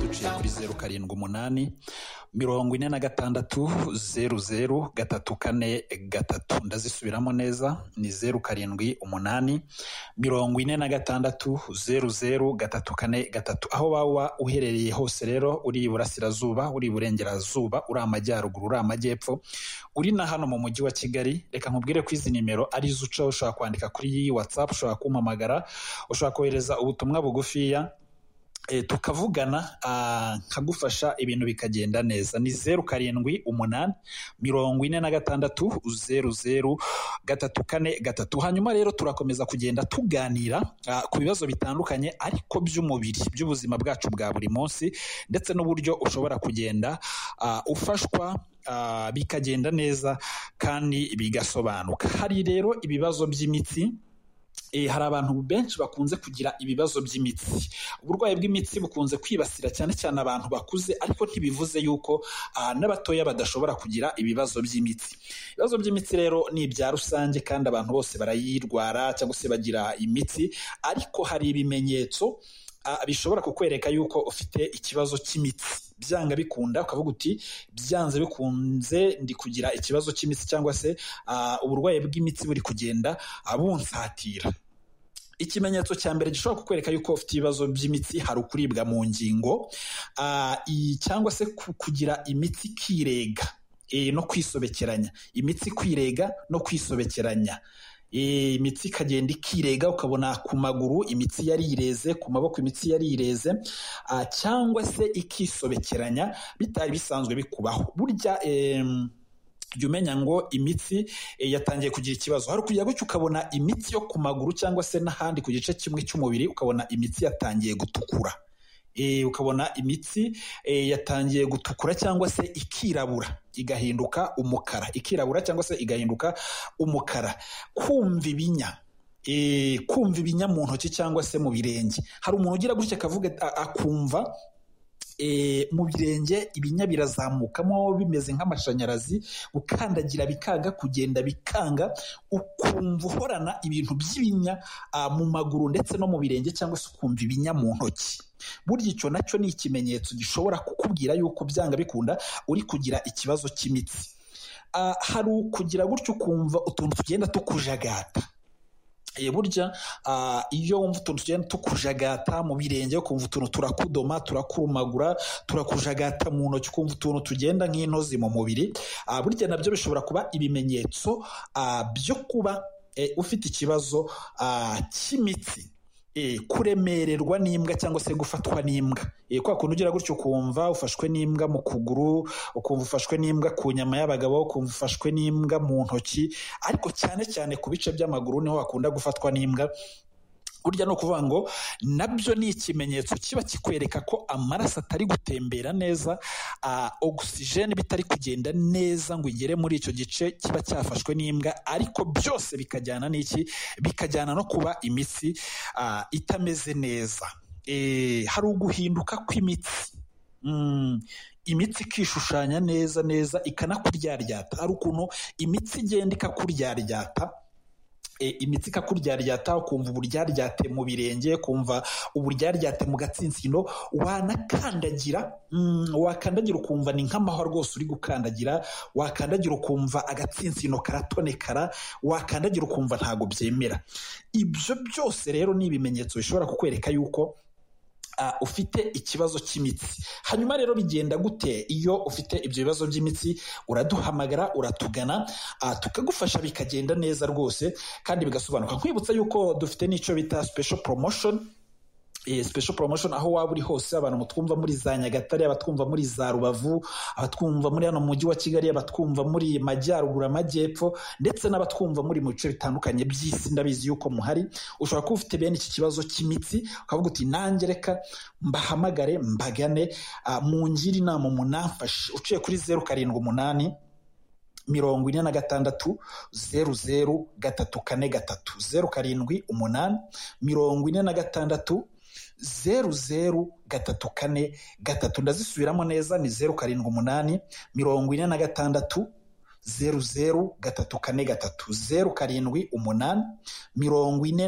duciye kuri zeru karindwi umunani mirongo ine na gatandatu zeru zeru gatatu kane gatatu ndazisubiramo neza ni zeru karindwi umunani mirongo ine na gatandatu zeru zeru gatatu kane gatatu aho waba uherereye hose rero uri iburasirazuba uri iburengerazuba uri amajyaruguru uri amajyepfo uri na hano mu mujyi wa kigali reka nkubwire ko izi nimero ari zo ucaho ushobora kwandika kuri iyi watsapu ushobora kumpamagara ushobora kohereza ubutumwa bugufiya tukavugana nkagufasha ibintu bikagenda neza ni zeru karindwi umunani mirongo ine na gatandatu zeru zeru gatatu kane gatatu hanyuma rero turakomeza kugenda tuganira ku bibazo bitandukanye ariko by'umubiri by'ubuzima bwacu bwa buri munsi ndetse n'uburyo ushobora kugenda ufashwa bikagenda neza kandi bigasobanuka hari rero ibibazo by'imitsi hari abantu benshi bakunze kugira ibibazo by'imitsi uburwayi bw'imitsi bukunze kwibasira cyane cyane abantu bakuze ariko ntibivuze yuko n'abatoya badashobora kugira ibibazo by'imitsi ibibazo by'imitsi rero ni ibya rusange kandi abantu bose barayirwara cyangwa se bagira imitsi ariko hari ibimenyetso bishobora kukwereka yuko ufite ikibazo cy'imitsi byanga bikunda ukavuga uti byanze bikunze ndi kugira ikibazo cy'imitsi cyangwa se uburwayi bw'imitsi buri kugenda bunsatira ikimenyetso cya mbere gishobora kukwereka yuko ufite ibibazo by'imitsi hari ukuribwa mu ngingo cyangwa se kugira imitsi ikirega no kwisobekeranya imitsi kwirega no kwisobekeranya imitsi ikagenda ikirega ukabona ku maguru imitsi yarireze ku maboko imitsi yarireze cyangwa se ikisobekeranya bitari bisanzwe bikubaho burya jya umenya ngo imitsi yatangiye kugira ikibazo hari ukujya gutya ukabona imitsi yo ku maguru cyangwa se n'ahandi ku gice kimwe cy'umubiri ukabona imitsi yatangiye gutukura ukabona imitsi yatangiye gutukura cyangwa se ikirabura igahinduka umukara ikirabura cyangwa se igahinduka umukara kumva ibinya kumva ibinya mu ntoki cyangwa se mu birenge hari umuntu ugira gutya akavuga akumva mu birenge ibinya birazamukamo bimeze nk'amashanyarazi ukandagira bikanga kugenda bikanga ukumva uhorana ibintu by'ibinya mu maguru ndetse no mu birenge cyangwa se ukumva ibinya mu ntoki burya icyo nacyo ni ikimenyetso gishobora kukubwira yuko byanga bikunda uri kugira ikibazo cy'imitsi hari ukugira gutyo ukumva utuntu tugenda tukujagata burya iyo wumva utuntu tugenda tukujagata mu birenge ukumva utuntu turakudoma turakurumagura turakujagata mu ntoki ukumva utuntu tugenda nk'intozi mu mubiri burya nabyo bishobora kuba ibimenyetso byo kuba ufite ikibazo cy'imitsi kuremererwa n'imbwa cyangwa se gufatwa n'imbwa kwa kuntu ugira gutyo ukumva ufashwe n'imbwa mu kuguru ukumva ufashwe n'imbwa ku nyama y'abagabo ukumva ufashwe n'imbwa mu ntoki ariko cyane cyane ku bice by'amaguru niho hakunda gufatwa n'imbwa burya ni ukuvuga ngo nabyo ni ikimenyetso kiba kikwereka ko amaraso atari gutembera neza ogisijeni bitari kugenda neza ngo igere muri icyo gice kiba cyafashwe n'imbwa ariko byose bikajyana n'iki bikajyana no kuba imitsi itameze neza hari uguhinduka kw'imitsi imitsi ikishushanya neza neza ikanakuryaryata hari ukuntu imitsi igenda ikakuryaryata imitsi ikakuryaryata ukumva uburyaryate mu birenge kumva uburyaryate mu gatsinsino wanakandagira wakandagira ukumva ni nk'amahwa rwose uri gukandagira wakandagira ukumva agatsinsino karatonekara wakandagira ukumva ntabwo byemera ibyo byose rero ni ibimenyetso bishobora kukwereka yuko ufite ikibazo cy'imitsi hanyuma rero bigenda gute iyo ufite ibyo bibazo by'imitsi uraduhamagara uratugana tukagufasha bikagenda neza rwose kandi bigasobanuka nkwibutsa yuko dufite n'icyo bita special promotion special promotion aho waba uri hose abantu mutwumva muri za nyagatare abatwumva muri za rubavu abatwumva muri hano mujyi wa kigali abatwumva muri majyaruguru amajyepfo ndetse n'abatwumva muri mu bice bitandukanye by'isi ndabizi yuko muhari ushobora kuba ufite bene iki kibazo cy'imitsi ukavuga uti nanjye reka mbahamagare mbagane mungire inama umunamfashe uciye kuri zeru karindwi umunani mirongo ine na gatandatu zeru zeru gatatu kane gatatu zeru karindwi umunani mirongo ine na gatandatu zeru zeru gatatu kane gatatu ndazisubiramo neza ni zeru karindwi umunani mirongo ine na gatandatu zeru zeru gatatu kane gatatu zeru karindwi umunani mirongo ine